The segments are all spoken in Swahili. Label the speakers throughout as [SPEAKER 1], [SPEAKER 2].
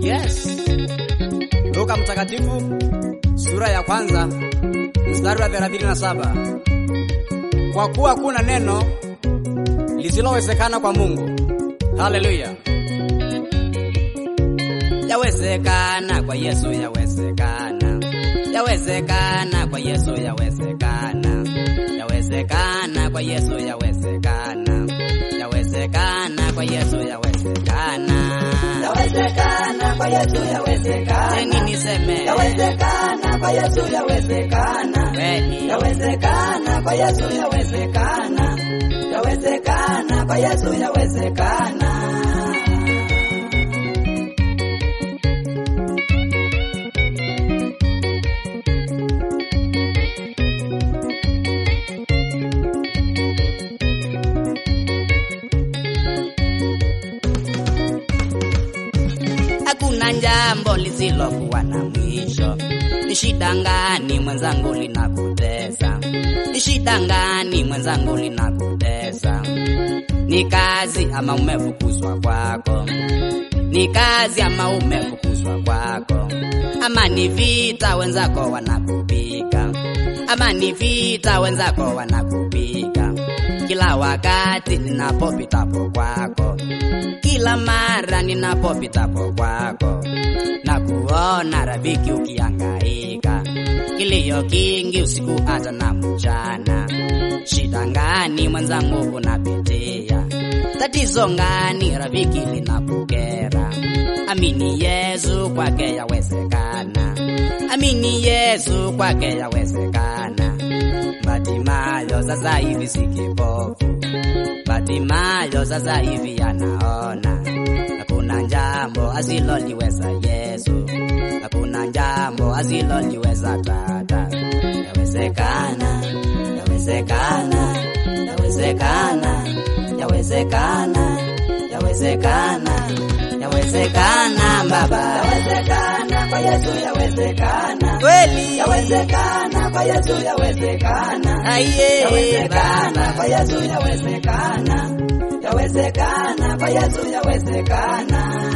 [SPEAKER 1] Yes. Luka Mtakatifu sura ya kwanza mstari wa 37. Kwa kuwa kuna neno lisilowezekana kwa Mungu. Haleluya. Yawezekana kwa Yesu, yawezekana. Yawezekana kwa Yesu, yawezekana. Yawezekana kwa Yesu, yawezekana. Yawezekana kwa Yesu, yawezekana.
[SPEAKER 2] Yawezekana kwa Yesu yawezekana.
[SPEAKER 1] Teni niseme
[SPEAKER 2] Yawezekana kwa Yesu yawezekana.
[SPEAKER 1] kweli.
[SPEAKER 2] Yawezekana kwa Yesu yawezekana. Yawezekana kwa Yesu yawezekana.
[SPEAKER 1] Hakuna jambo lisilokuwa na mwisho. Ni shida ngani mwenzangu linakutesa? Ni shida ngani mwenzangu linakutesa? Ni kazi ama umefukuzwa kwako? Ni kazi ama umefukuzwa kwako? Ama ni vita wenzako wanakupiga? Ama ni vita wenzako wanakupiga? Kila wakati ninapopitapo kwako kila mara ninapopitapo kwako na kuona rafiki ukihangaika, kilio kingi usiku hata na mchana. Shida ngani mwenzangu unapitia? Tatizo ngani rafiki linakukera? Amini Yesu, kwake yawezekana. Amini Yesu, kwake yawezekana. Batimayo sasa hivi si kipofu Batimayo sasa hivi anaona, hakuna jambo asiloliweza Yesu, hakuna jambo asiloliweza Tata. Yawezekana, yawezekana, yawezekana, yawezekana, yawezekana, yawezekana Baba,
[SPEAKER 2] Yawezekana kwa Yesu yawezekana.
[SPEAKER 1] kweli
[SPEAKER 2] Yawezekana kwa Yesu yawezekana.
[SPEAKER 1] aiye
[SPEAKER 2] Yawezekana kwa
[SPEAKER 1] Baba,
[SPEAKER 2] Yesu yawezekana. Yawezekana kwa Yesu yawezekana.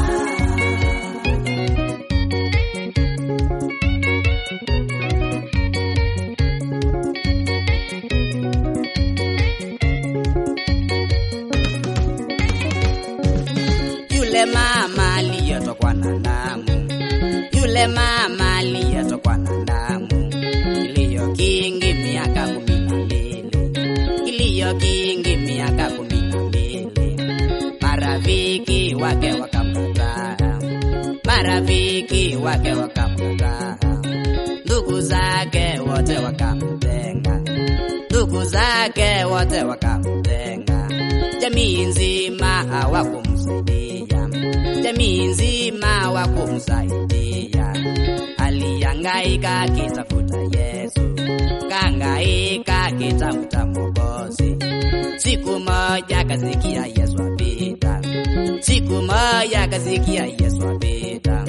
[SPEAKER 1] yule mama aliyetokwa na damu, yule mama aliyetokwa na damu, kilio kingi miaka kumi na mbili, kilio kingi miaka kumi na mbili, marafiki wake wakamkataa, marafiki wake wakamkataa, ndugu zake wote wakamtenga, ndugu zake wote wakamtenga, jamii nzima hawakumsaidia, jamii nzima hawakumsaidia. Alihangaika akitafuta Yesu, kahangaika akitafuta Mwokozi. Siku moja akasikia Yesu apita, siku moja akasikia Yesu apita,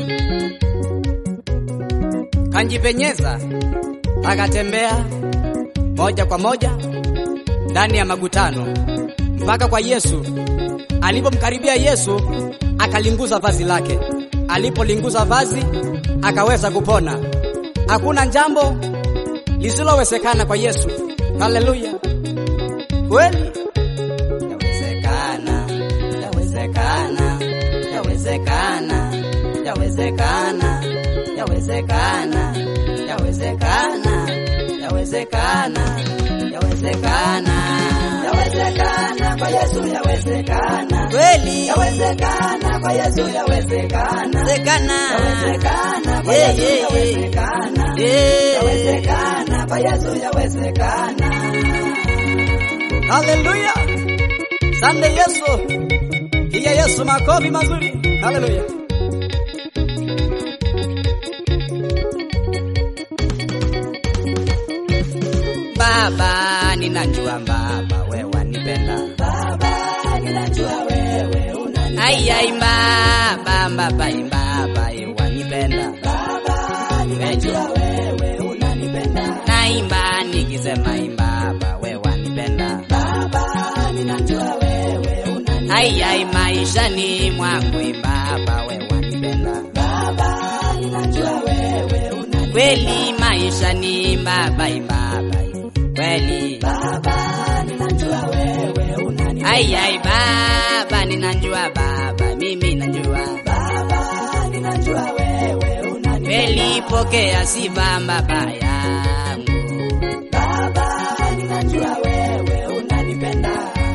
[SPEAKER 1] kanjipenyeza akatembea moja kwa moja ndani ya magutano mpaka kwa Yesu. Alipomkaribia Yesu, akalinguza vazi lake. Alipolinguza vazi, akaweza kupona. Hakuna jambo lisilowezekana kwa Yesu. Haleluya! Kweli yawezekana, yawezekana, yawezekana, yawezekana, yawezekana, yawezekana, yawezekana, yawezekana.
[SPEAKER 2] Yawezekana kwa Yesu yawezekana.
[SPEAKER 1] Kweli
[SPEAKER 2] Yawezekana kwa Yesu yawezekana.
[SPEAKER 1] yawezekana.
[SPEAKER 2] Yawezekana kwa
[SPEAKER 1] Yeah,
[SPEAKER 2] Yesu
[SPEAKER 1] yeah,
[SPEAKER 2] yawezekana.
[SPEAKER 1] yeah.
[SPEAKER 2] Yawezekana kwa Yesu yawezekana.
[SPEAKER 1] Haleluya. Sande Yesu. Piga Yesu makofi mazuri. Haleluya. Baba, ninajua Baba wewe wanipenda.
[SPEAKER 2] Baba, ninajua wewe unanipenda.
[SPEAKER 1] Ai ai Baba, Baba, Baba wewe wanipenda.
[SPEAKER 2] Baba, ninajua wewe unanipenda.
[SPEAKER 1] Naimba nikisema imba Baba wewe wanipenda.
[SPEAKER 2] Baba, ninajua wewe unanipenda.
[SPEAKER 1] Ai ai maishani mwangu imba Baba wewe wanipenda.
[SPEAKER 2] Baba,
[SPEAKER 1] kweli maisha ni babai babai kweli
[SPEAKER 2] Baba, ninajua wewe unanipenda.
[SPEAKER 1] ai ai baba ninajua baba mimi najua
[SPEAKER 2] Baba, ninajua wewe unanipenda.
[SPEAKER 1] kweli pokea sifa baba yangu
[SPEAKER 2] Baba, ninajua wewe unanipenda.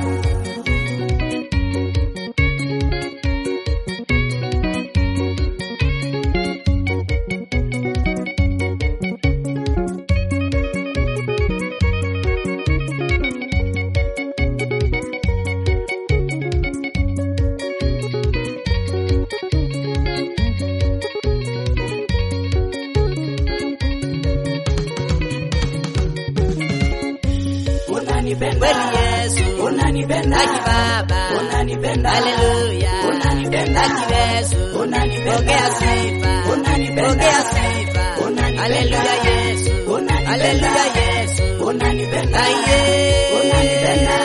[SPEAKER 2] Unanipenda.
[SPEAKER 1] kweli Yesu
[SPEAKER 2] Unanipenda.
[SPEAKER 1] Aki baba
[SPEAKER 2] Unanipenda.
[SPEAKER 1] haleluya
[SPEAKER 2] Unanipenda.
[SPEAKER 1] Aki Yesu
[SPEAKER 2] Unanipenda.
[SPEAKER 1] pokea sifa
[SPEAKER 2] Unanipenda.
[SPEAKER 1] pokea sifa
[SPEAKER 2] Unanipenda.
[SPEAKER 1] haleluya Yesu
[SPEAKER 2] Unanipenda.
[SPEAKER 1] haleluya Yesu
[SPEAKER 2] Unanipenda.
[SPEAKER 1] Aye.
[SPEAKER 2] Unanipenda.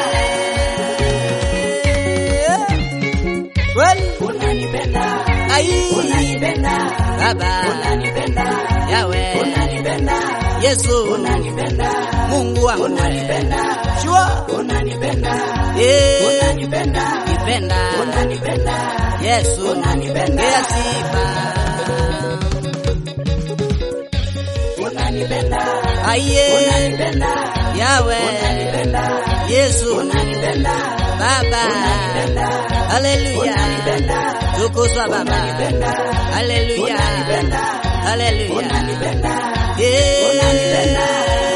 [SPEAKER 1] Kweli
[SPEAKER 2] Unanipenda.
[SPEAKER 1] ai
[SPEAKER 2] Unanipenda.
[SPEAKER 1] baba
[SPEAKER 2] Unanipenda.
[SPEAKER 1] yawe
[SPEAKER 2] Unanipenda.
[SPEAKER 1] Yesu
[SPEAKER 2] Unanipenda.
[SPEAKER 1] Mungu wangu
[SPEAKER 2] Unanipenda.
[SPEAKER 1] Sure.
[SPEAKER 2] Unanipenda.
[SPEAKER 1] Eh,
[SPEAKER 2] Unanipenda.
[SPEAKER 1] nipenda
[SPEAKER 2] Unanipenda.
[SPEAKER 1] Yesu
[SPEAKER 2] Unanipenda.
[SPEAKER 1] pokea sifa
[SPEAKER 2] Unanipenda.
[SPEAKER 1] Aye
[SPEAKER 2] Unanipenda.
[SPEAKER 1] yawe
[SPEAKER 2] Unanipenda.
[SPEAKER 1] Yesu
[SPEAKER 2] Unanipenda.
[SPEAKER 1] Baba
[SPEAKER 2] Unanipenda.
[SPEAKER 1] Haleluya
[SPEAKER 2] Unanipenda.
[SPEAKER 1] Tukuzwa Baba
[SPEAKER 2] Unanipenda.
[SPEAKER 1] Haleluya
[SPEAKER 2] Unanipenda.
[SPEAKER 1] Haleluya
[SPEAKER 2] Unanipenda.
[SPEAKER 1] Eh.
[SPEAKER 2] Unanipenda.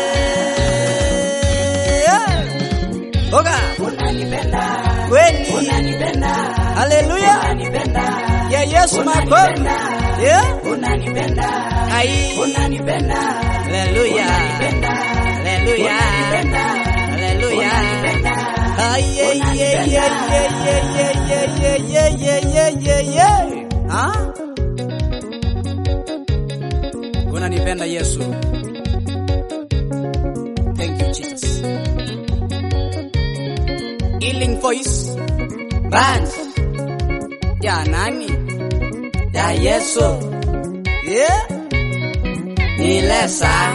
[SPEAKER 1] Oga
[SPEAKER 2] Unanipenda.
[SPEAKER 1] kweli
[SPEAKER 2] Unanipenda.
[SPEAKER 1] Haleluya
[SPEAKER 2] Unanipenda.
[SPEAKER 1] ya Yesu makofi
[SPEAKER 2] Unanipenda.
[SPEAKER 1] yeah
[SPEAKER 2] Unanipenda.
[SPEAKER 1] ai
[SPEAKER 2] Unanipenda.
[SPEAKER 1] Haleluya
[SPEAKER 2] Unanipenda.
[SPEAKER 1] Haleluya
[SPEAKER 2] Unanipenda.
[SPEAKER 1] Haleluya
[SPEAKER 2] Unanipenda.
[SPEAKER 1] Ay, ye, ye, ye, ye, ye, ye, ye, ye, ye, ye, ye, ye. Ah? Unanipenda Yesu. Thank you Jesus. Healing Voice Band ya nani? Ya Yesu. Yeah. Ni Lesa.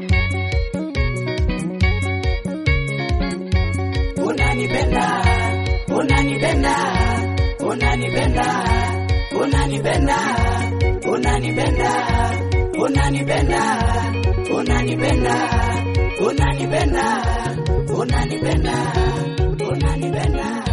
[SPEAKER 2] Unanipenda, unanipenda, unanipenda, unanipenda, unanipenda, unanipenda, unanipenda, unanipenda, unanipenda, unanipenda.